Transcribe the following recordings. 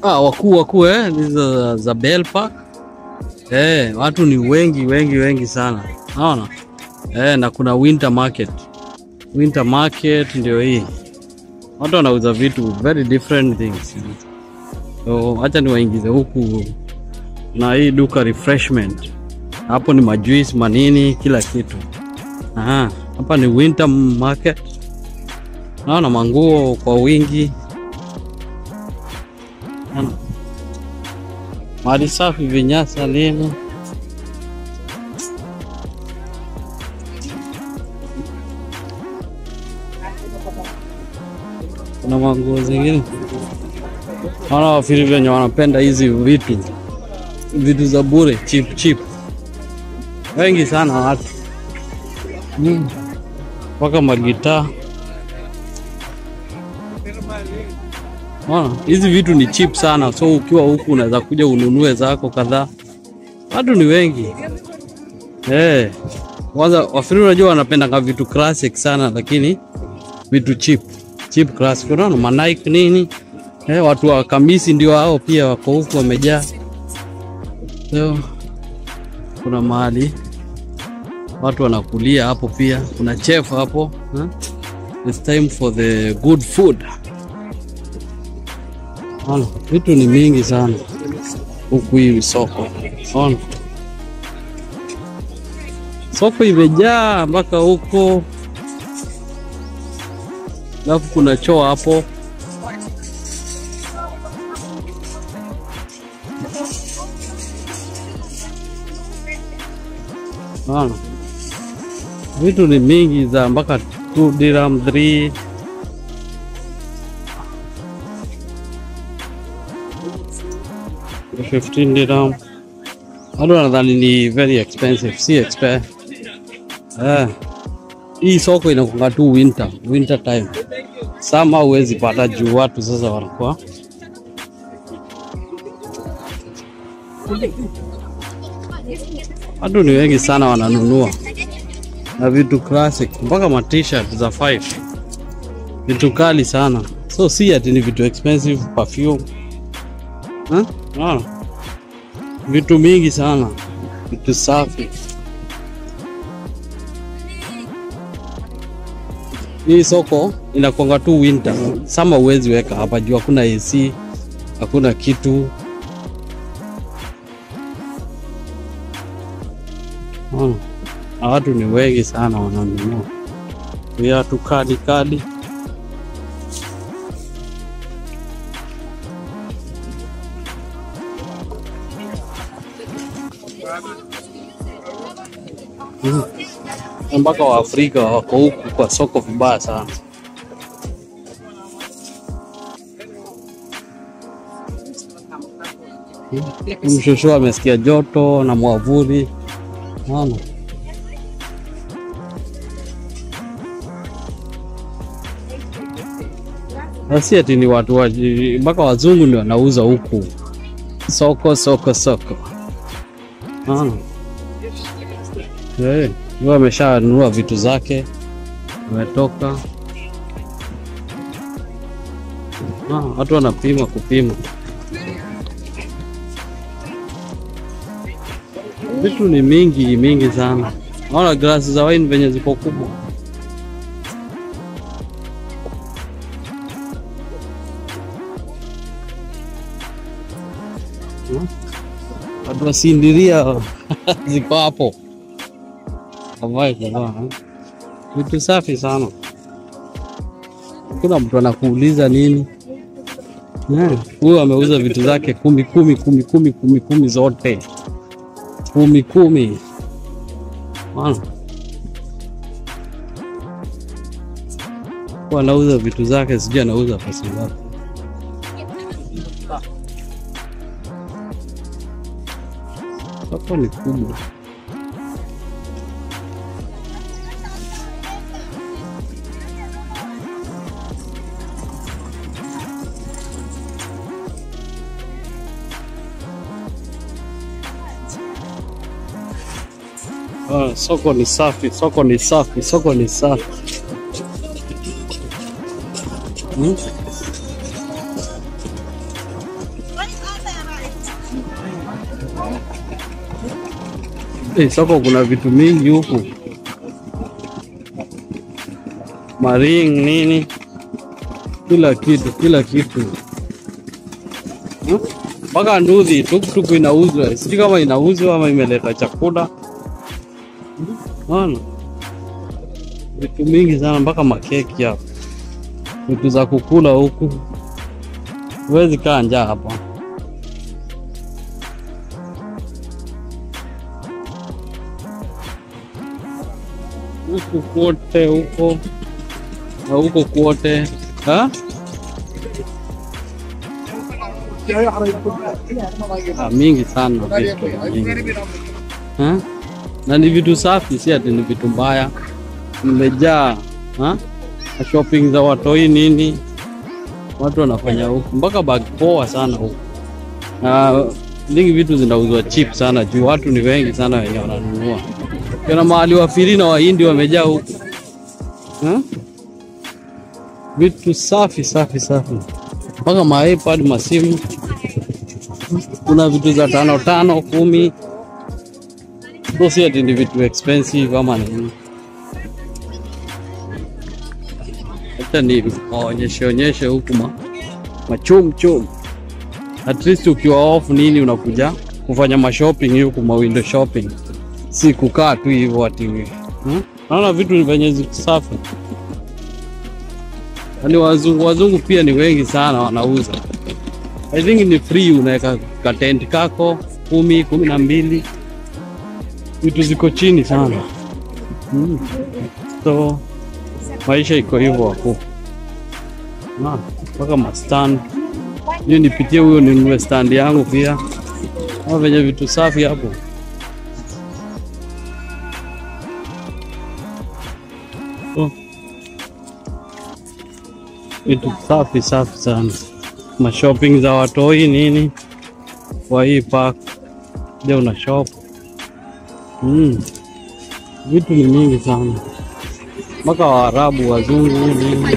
Ah, wakuu wakuu eh, hizo za, za Bell Park eh, watu ni wengi wengi wengi sana, naona eh, na kuna winter market. Winter market ndio hii, watu wanauza vitu very different things. So acha niwaingize huku na hii duka refreshment, hapo ni majuice manini, kila kitu. Aha, hapa ni winter market, naona manguo kwa wingi Naona. mali safi, vinyasa nini kuna manguo zingine. Naona wafiri venye wanapenda hizi vitu vitu za bure cheap cheap, wengi sana watu Mm. mpaka magitaa. Naona hizi vitu ni cheap sana, so ukiwa huku unaweza kuja ununue zako kadhaa. Watu ni wengi eh. Kwanza wafiri, unajua wanapendanga vitu classic sana, lakini vitu cheap cheap classic, unaona ma Nike nini eh, watu wa kamisi ndio hao pia wako huku wamejaa. So, kuna mahali watu wanakulia hapo, pia kuna chef hapo eh? It's time for the good food. Ona, vitu ni mingi sana huku hii soko. Ona, soko imejaa mpaka huko, alafu kuna choo hapo. Ona, vitu ni mingi za mpaka 2 dirham 3 15 dirham. Watu wanadhani ni very expensive, si expensive. Eh. Hii soko inakuwa tu winter, winter time. Sama huwezi pata juu watu sasa wanakuwa watu ni wengi sana wananunua na vitu classic mpaka ma t-shirt za 5 vitu kali sana, so si ati ni vitu expensive perfume Huh? Ah. Vitu mingi sana, vitu safi. Hii soko inakwanga tu winter, sama huwezi weka hapa juu hakuna AC, hakuna kitu. Ah. Na watu ni wengi sana wananunua viatu kali kali. Mm. mpaka Waafrika wako huku kwa soko vibaya sana. Mshushu amesikia joto na mwavuli, naona asi ati ni watu wa mpaka wazungu ndio wanauza huku soko soko soko, naona Eh, huyo ameshanunua vitu zake, ametoka. Ah, watu wanapima kupima vitu ni mingi mingi sana. Naona glasi za wine venye ziko kubwa. Hmm? Watu wasindiria ziko hapo Kavai kavaa vitu safi sana, kuna mtu anakuuliza nini. Eh, Huyu ameuza vitu zake kumi kumi kumi kumi kumi kumi zote kumi kumi. Bwana. Huyu anauza vitu zake, sijui anauza pesa ngapi. Soko ni kubwa. Ah, soko ni safi, soko ni safi, soko ni safi. Hmm? Eh, soko kuna vitu mingi huku, maring nini, kila kitu, kila kitu Hmm? mpaka nduthi tuktuk inauzwa, sijui kama inauzwa ama imeleta chakula. Ona vitu mingi sana, mpaka makeki hapa, vitu za kukula huku. Huwezi kaa njaa hapa. Huku kwote huko na huko kwote ha? Ah, mingi sana vitu mingi. Ha? na ni vitu safi, si ati ni vitu mbaya. Mmejaa ha? na shopping za watoi nini, watu wanafanya huku, mpaka bag poa sana huku, na lingi vitu zinauzwa cheap sana juu watu ni wengi sana wenye wananunua. Kuna mahali wafiri na wahindi wamejaa huku ha? vitu safi safi safi, mpaka ma iPad masimu, kuna vitu za tano tano kumi So si ati ni vitu expensive ama nini. Hata ni waonyeshe onyeshe huku ma machum chum. At least ukiwa off nini unakuja kufanya mashopping huku ma window shopping, si kukaa tu hivyo ati hmm? Naona vitu ni venye ziko safi. Yaani wazungu wazungu pia ni wengi sana wanauza. I think ni free, unaweka katent kako kumi kumi na mbili vitu ziko chini sana mm. So maisha iko hivyo hapo Na, mpaka mastand hiyo, nipitie huyo ninunue stand yangu pia, kama venye vitu safi hapo. So, vitu safi safi sana, mashopping za watoi nini, kwa hii park je, una shop Mm. Vitu ni mingi sana mpaka Waarabu, wazungu nini.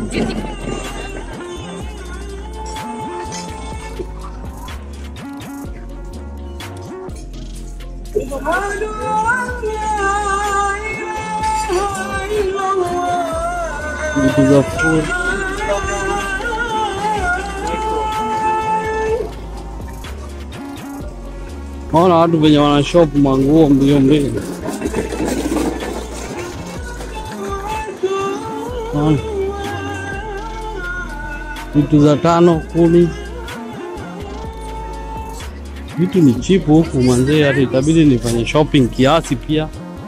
Vitu za food. Naona watu venye wana shop manguo mbio mbio. Naona. Vitu za tano kumi, vitu ni cheap huku mwanzee, hata itabidi nifanye shopping kiasi pia.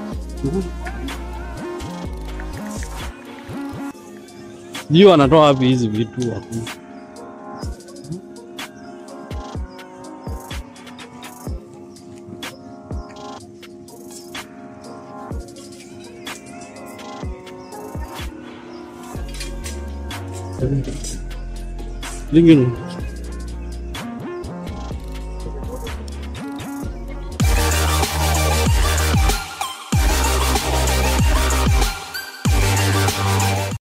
Sijui wanatoa wapi hizi vitu hapo. Lingine